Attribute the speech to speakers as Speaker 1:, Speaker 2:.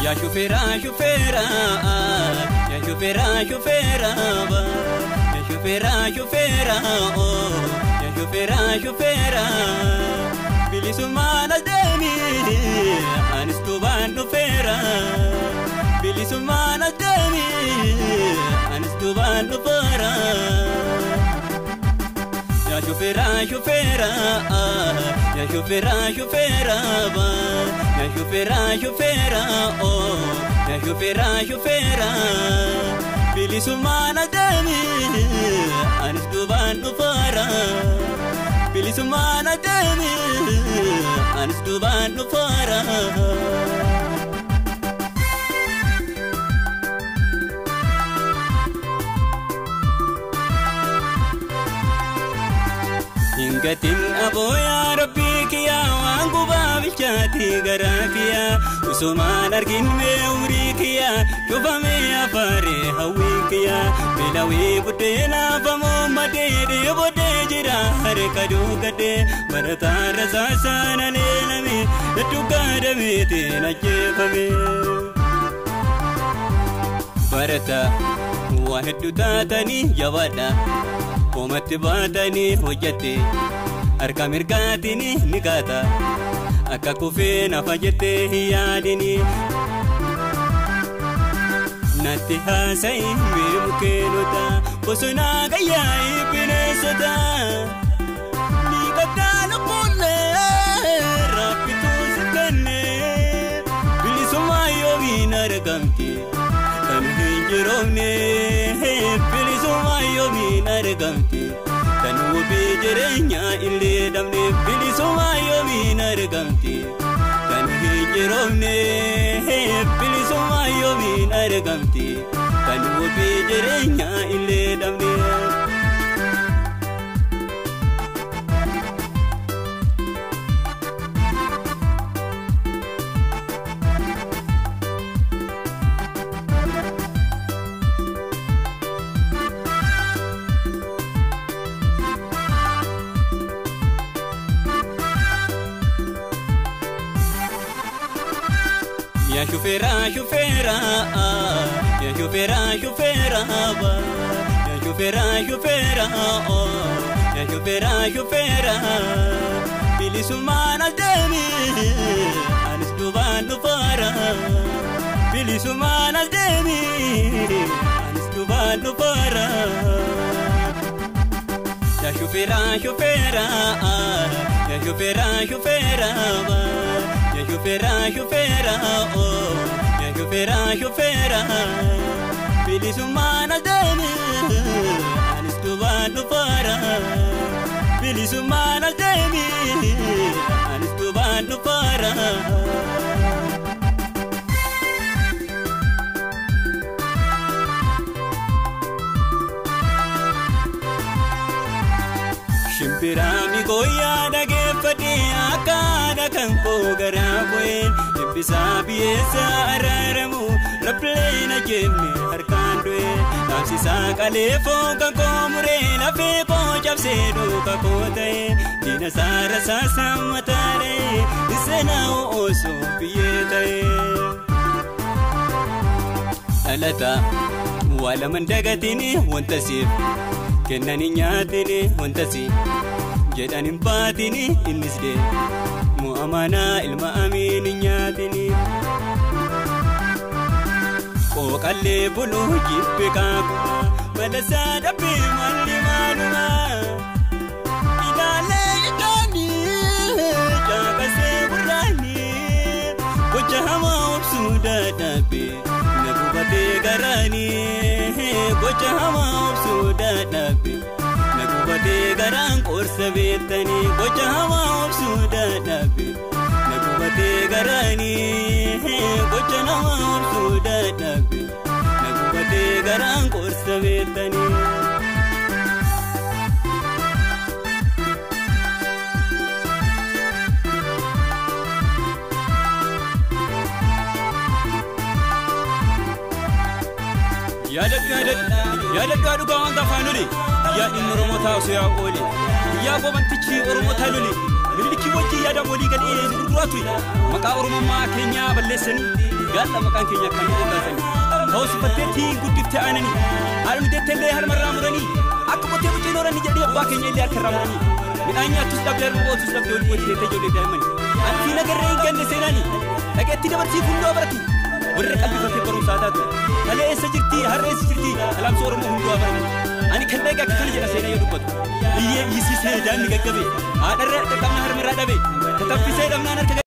Speaker 1: Yaa shufeera shufeera yaa shufeera shufeera yaa shufeera shufeera yaa shufeera shufeera bilisummaan as deemi anis duubaan dhufeera bilisummaan as deemi anis duubaan dhufeera. Yaa shufeera shufeera yaa shufeera shufeera yaa shufeera shufeera yaa shufeera shufeera bilisummaan as deemi anis duubaan dhufeera bilisummaan as deemi anis duubaan dhufeera. Hingatiin abooyaa rabbii kiyyaa waan gubaa bilchaatti garaa kiyyaa usumaan argin mee umrii kiyyaa cufamee afaaree hawwii kiyyaa beelawee buddeena afamoo madee dheebodee jira harka duugadee barataa rasaasaan aleelame hedduu gaadameetiin ajjeefame. Barataa waa hedduu taatanii jabaadha. Koomatti baatanii hojjette harka mirgaatiin ni gaata akka kufee nafa jettee hin yaadini. Natti haasa'i mee mukeenota bosonaa gayyaa'ii bineensota. Ni qabdaa lukkuullee raabbituu si kennee bilisummaa yoomiin argamti. kan hin jiroomne bilisummaa yoomiin argamte kan wabii jireenyaa illee dhabne bilisummaa yoomiin argamte kan hin jiroomne bilisummaa yoomiin argamte kan wabii jireenyaa illee dhabne. Yaa shufeera shufeera yaa shufeera shufeera yaa shufeera shufeera yaa shufeera shufeera bilisummaan as deemi anis duubaan dhufeera bilisummaan as deemi anis duubaan dhufeera. Yaa shufeera shufeera yaa shufeera shufeera. Ya shufeera shufeera ya shufeera shufeera bilisummaan as deemi anis duubaan dhufeera bilisummaan as deemi anis duubaan dhufeera. Shimbiraami gooyyaa dhageeffadhee akka haadha kan koo garaa bu'een dhibbisaa biyyeessaa araaramu rabbilee na jenne harkaan du'e dhaabsisaa qalee fooqa koo muree lafee koo cabsee duuka koo ta'e diina saara saasaa mataa dha'e seenaa osoo biyyee ta'e. Dhalataa waa laman dagatini wanta siif. kennani nyaatini wantasi jedhan hin baatini innis dee mu'amanaa ilma amiin hin nyaatini. Qooqallee buluu jibbe kaakuma balasaa dhabbee malli maaluma. Ilaalee ijaaanii caaqasee gurraanii gocha hamaa obsuu dadhabee na gubatee garaanii gocha hamaa obsuu dadhabee na gubatee garaan qorsa beektanii gocha hamaa obsuu dadhabee na gubatee garaanii gocha namaa obsuu dadhabee na gubatee garaan qorsa beektanii. yaadadhaa dhugaa wanta afaan loli yaa inni oromoo taa'u yaa ooli yaa gobantichi oromoo taa loli millikii wajjin yaada walii gadhee gurguraatu maqaa oromummaa keenyaa balleessanii gaalla maqaan keenya akkaan dhaggaasanii ta'us uffattee tiin guddiftee aananii haadha deettee illee harmarraa muranii akka qotee buceen horanni jedhee abbaa keenya illee harkarraa muranii midhaan nyaatus dhabdee harma ootus dhabdee olii waliin deettee ijoollee daa'immanii antii nagarree hin ganne seenaanii dhageettii dabarsii hundoo baratu warra qalbifatee barumsaa taatu talee eessa jirti har'a eessa jirti alaamsa oromoo hundoo baratu ani kan dhagee akka kana jedha seenaa yoo dubbatu biyyee dhiisisee daanni gaggabe haadharra dhaqqabna harmarraa dhabe tataffisee dhabnaan harka